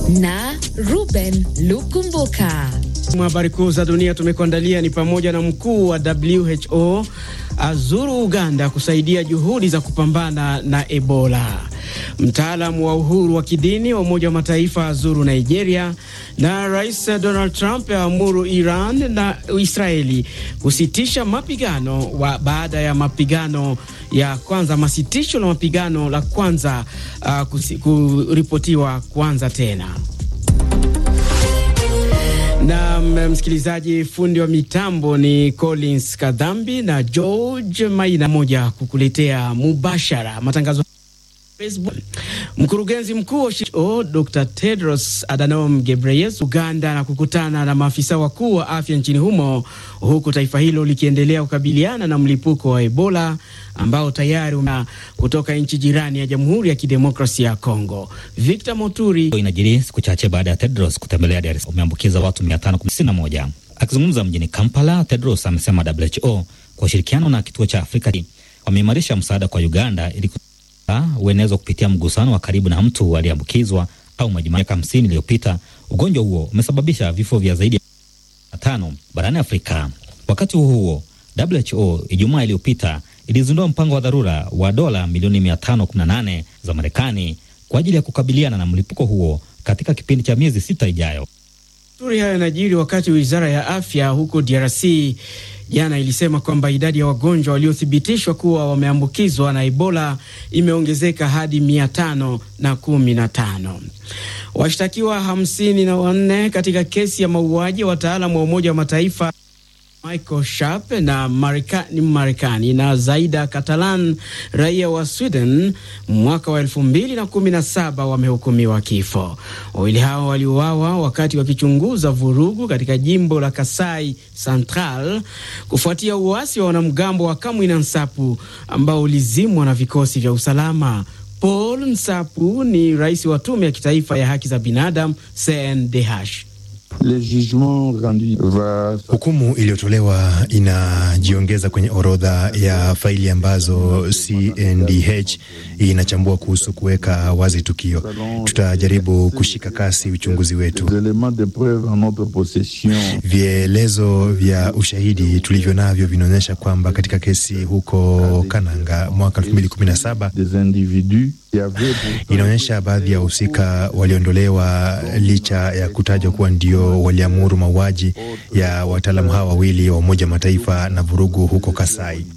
na Ruben Lukumbuka. Habari kuu za dunia tumekuandalia ni pamoja na mkuu wa WHO azuru Uganda kusaidia juhudi za kupambana na Ebola. Mtaalamu wa uhuru wa kidini wa Umoja wa Mataifa azuru Nigeria, na Rais Donald Trump aamuru Iran na Israeli kusitisha mapigano wa baada ya mapigano ya kwanza masitisho la mapigano la kwanza uh, kuripotiwa kuanza tena na msikilizaji, fundi wa mitambo ni Collins Kadhambi na George Maina moja kukuletea mubashara matangazo Facebook. Mkurugenzi mkuu wa WHO Dr. Tedros Adhanom Ghebreyesus Uganda na kukutana na maafisa wakuu wa afya nchini humo huku taifa hilo likiendelea kukabiliana na mlipuko wa Ebola ambao tayari una kutoka nchi jirani ya Jamhuri ya Kidemokrasia ya Kongo. Victor Moturi. Inajiri siku chache baada ya Tedros kutembelea Dar es Salaam, umeambukiza watu 591. Akizungumza mjini Kampala, Tedros amesema WHO kwa ushirikiano na kituo cha Afrika wameimarisha msaada kwa Uganda ili uenezwa kupitia mgusano wa karibu na mtu aliyeambukizwa au majimaji. Miaka hamsini iliyopita ugonjwa huo umesababisha vifo vya zaidi ya tano barani Afrika. Wakati huo huo, WHO Ijumaa iliyopita ilizindua mpango wa dharura wa dola milioni 518 za Marekani kwa ajili ya kukabiliana na mlipuko huo katika kipindi cha miezi sita ijayo. Turi hayo yanajiri wakati wizara ya afya huko DRC jana ilisema kwamba idadi ya wagonjwa waliothibitishwa kuwa wameambukizwa na Ebola imeongezeka hadi mia tano na kumi na tano. Washtakiwa hamsini na wanne katika kesi ya mauaji ya wataalamu wa Umoja wa Mataifa Michael Sharp na Marekani, Marekani na Zaida Catalan raia wa Sweden mwaka wa elfu mbili na kumi na saba wamehukumiwa kifo. Wawili hao waliuawa wakati wakichunguza vurugu katika jimbo la Kasai Central kufuatia uasi wa wanamgambo wa Kamwina Nsapu ambao ulizimwa na vikosi vya usalama. Paul Nsapu ni rais wa tume ya kitaifa ya haki za binadamu CNDH. Hukumu iliyotolewa inajiongeza kwenye orodha ya faili ambazo CNDH inachambua kuhusu kuweka wazi tukio. Tutajaribu kushika kasi uchunguzi wetu. Vielezo vya ushahidi tulivyo navyo vinaonyesha kwamba katika kesi huko Kananga mwaka 2017 inaonyesha baadhi ya wahusika waliondolewa licha ya kutajwa kuwa ndio waliamuru mauaji ya wataalamu hawa wawili wa Umoja Mataifa na vurugu huko Kasai.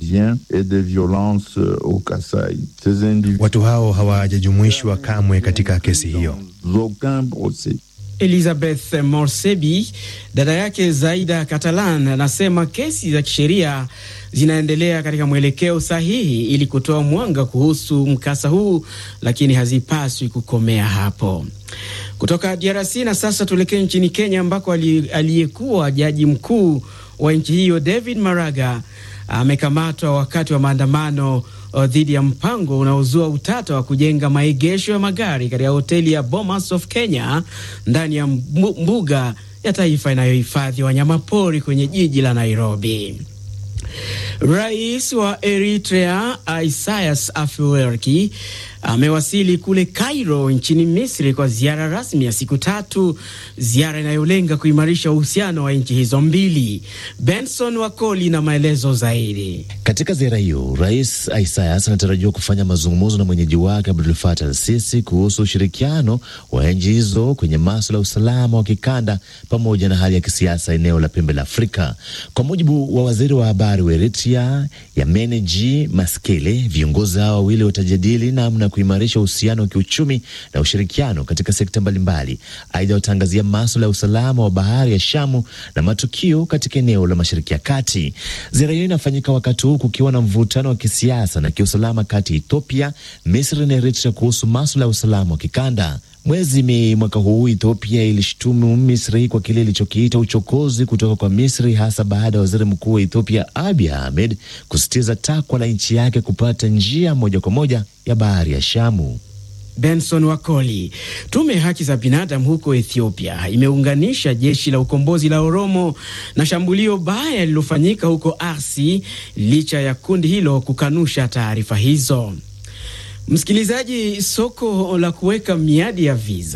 Watu hao hawajajumuishwa kamwe katika kesi hiyo. Elizabeth Morsebi, dada yake Zaida Catalan, anasema kesi za kisheria zinaendelea katika mwelekeo sahihi ili kutoa mwanga kuhusu mkasa huu, lakini hazipaswi kukomea hapo. Kutoka DRC na sasa tuelekee nchini Kenya ambako aliyekuwa jaji mkuu wa nchi hiyo David Maraga amekamatwa wakati wa maandamano dhidi ya mpango unaozua utata wa kujenga maegesho ya magari katika hoteli ya Bomas of Kenya ndani ya mbuga ya taifa inayohifadhi wanyamapori kwenye jiji la Nairobi. Rais wa Eritrea Isaias Afwerki amewasili kule Cairo nchini Misri kwa ziara rasmi ya siku tatu, ziara inayolenga kuimarisha uhusiano wa nchi hizo mbili. Benson Wakoli na maelezo zaidi. Katika ziara hiyo, Rais Isaias anatarajiwa kufanya mazungumzo na mwenyeji wake Abdul Fatah al-Sisi kuhusu ushirikiano wa nchi hizo kwenye masuala ya usalama wa kikanda pamoja na hali ya kisiasa eneo la pembe la Afrika. Kwa mujibu wa waziri wa habari wa Eritrea Yameneji Maskele, viongozi hao wawili watajadili namna kuimarisha uhusiano wa kiuchumi na ushirikiano katika sekta mbalimbali. Aidha, wataangazia maswala ya usalama wa bahari ya Shamu na matukio katika eneo la Mashariki ya Kati. Ziara hiyo inafanyika wakati huu kukiwa na mvutano wa kisiasa na kiusalama kati ya Ethiopia, Misri na Eritrea kuhusu maswala ya usalama wa kikanda. Mwezi Mei mwaka huu Ethiopia ilishutumu Misri kwa kile ilichokiita uchokozi kutoka kwa Misri, hasa baada ya waziri mkuu wa Ethiopia Abiy Ahmed kusisitiza takwa la nchi yake kupata njia moja kwa moja ya bahari ya Shamu. Benson Wakoli. Tume ya haki za binadamu huko Ethiopia imeunganisha jeshi la ukombozi la Oromo na shambulio baya lililofanyika huko Arsi licha ya kundi hilo kukanusha taarifa hizo. Msikilizaji, soko la kuweka miadi ya visa